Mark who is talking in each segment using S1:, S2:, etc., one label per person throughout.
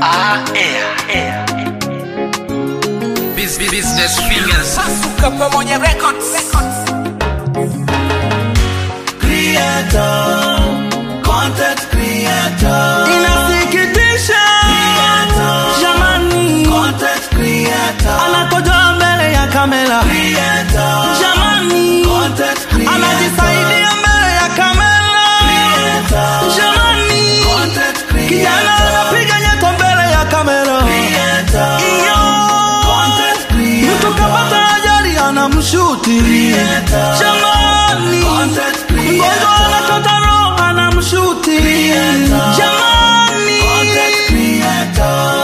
S1: Ah, air, air. Bus- bus- Business fingers. Sasuka pamoja records.
S2: creator, content creator,
S3: Inasikitisha
S2: Creator.
S3: jamani,
S2: content creator,
S3: anakojoa mbele ya kamera
S2: creator,
S3: jamani,
S2: content creator,
S3: anajisaidia mbele ya kamera
S2: creator,
S3: jamani,
S2: content
S3: kijana
S2: creator,
S3: anapiga nyeto mbele ya kamera
S2: creator,
S3: iyo
S2: content
S3: mtu kapata
S2: creator,
S3: ajali anamshuti
S2: Creator.
S3: jamani,
S2: Content creator.
S3: mgonjwa anachota roho anamshuti
S2: Creator.
S3: jamani,
S2: content creator.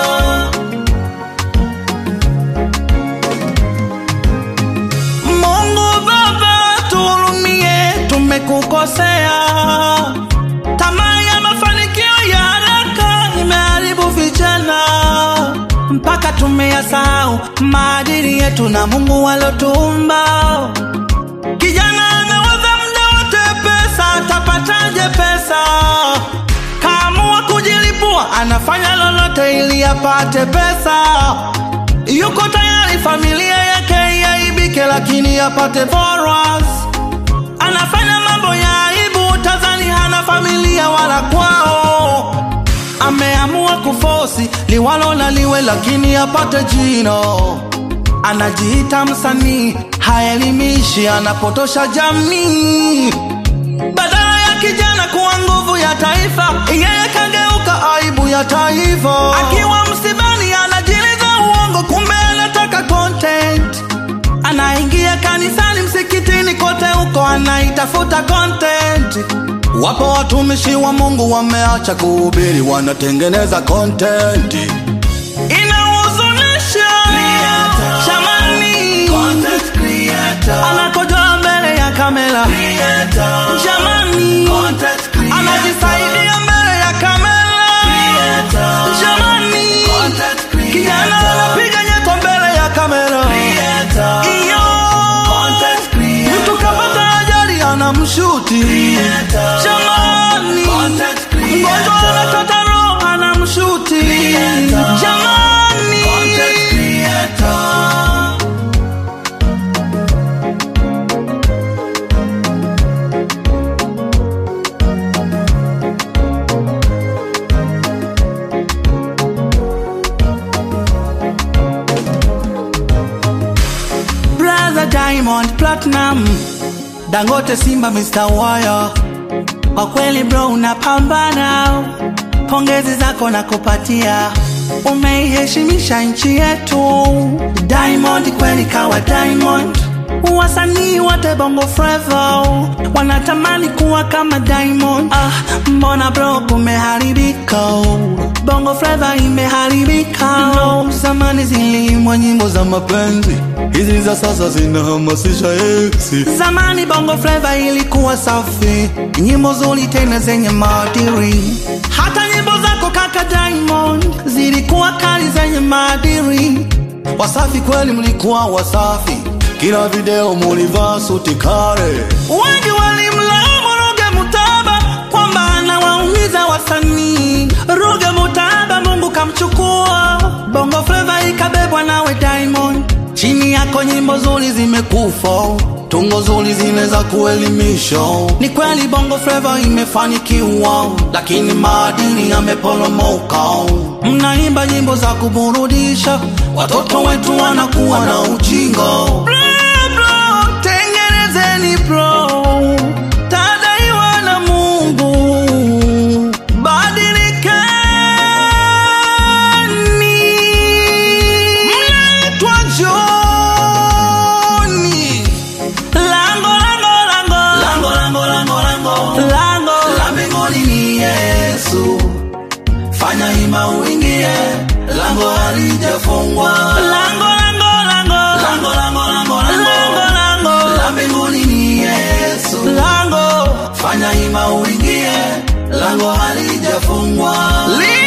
S3: Mungu Baba, tuhurumie, tumekukosea. Tamaa ya mafanikio ya haraka imeharibu vijana, mpaka tumeyasahau maadili yetu na Mungu alotuumba. Kijana anawaza muda wote pesa, atapataje pesa? Kaamua kujilipua, anafanya lolote ili apate pesa. Yuko tayari familia yake iaibike, lakini apate followers. Anafanya mambo ya aibu, tazani hana familia wala kwao. Ameamua kufosi liwalo na liwe, lakini apate jino. Anajiita msanii, haelimishi, anapotosha jamii. Badala ya kijana kuwa nguvu ya taifa, yeye kageuka aibu ya taifa. Akiwa msibani anajiliza uongo, kumbe anataka content. Anaingia kanisani, msikitini, kote huko anaitafuta content. Wapo watumishi wa Mungu wameacha kuhubiri, wanatengeneza content. Inahuzunisha
S2: Creator.
S3: jamani,
S2: Content creator,
S3: anakojoa mbele ya kamera
S2: creator,
S3: jamani,
S2: content creator,
S3: anajisaidia mbele ya kamera
S2: creator,
S3: jamani,
S2: content
S3: kijana
S2: creator,
S3: anapiga nyeto mbele ya kamera
S2: creator,
S3: iyo
S2: content creator,
S3: mtu kapata ajali anamshuti
S2: Creator.
S3: jamani,
S2: Content creator.
S3: mgonjwa anachota roho anamshuti
S2: Creator.
S3: jamani,
S2: content creator.
S3: brother Diamond Platinum, Dangote Simba Mr. Wire, kwa kweli bro unapambana, pongezi zako na kupatia, umeiheshimisha nchi yetu. Diamond kweli kawa Diamond, wasanii wote bongo flava wanatamani kuwa kama Diamond. Ah, mbona bro kumeharibika? Bongo flava imeharibika. No, zamani zilimwa nyimbo za mapenzi, hizi za sasa zinahamasisha eksi. Zamani bongo flava ilikuwa safi, nyimbo nzuri tena zenye maadili. Hata nyimbo zako kaka Diamond zilikuwa kali zenye maadili. Wasafi kweli, mlikuwa wasafi, kila video mulivaa suti kale. Wengi walimlaumu Ruge Mutaba kwamba anawaumiza wasanii. Ruge Mutaba Mungu kamchukua, bongo flava ikabebwa nawe Diamond. Chini yako nyimbo nzuri zimekufa, tungo nzuri zinaweza kuelimisha. Ni kweli bongo flava imefanikiwa, lakini maadili yameporomoka. Mnaimba nyimbo za kuburudisha, watoto wetu wanakuwa na ujinga. Bro, bro, tengenezeni bro, tadaiwa na Mungu, badilikeni. Mnaitwa Joni, lango lango lango
S2: Lango, lango, lango, lango.
S3: lango
S2: La mbinguni ni Yesu, fanya hima uingie, lango halijafungwa.
S3: lango lango lango
S2: Lango, lango, lango,
S3: lango
S2: lango.
S3: lango
S2: La mbinguni ni Yesu,
S3: lango
S2: fanya hima uingie, lango halijafungwa.
S3: li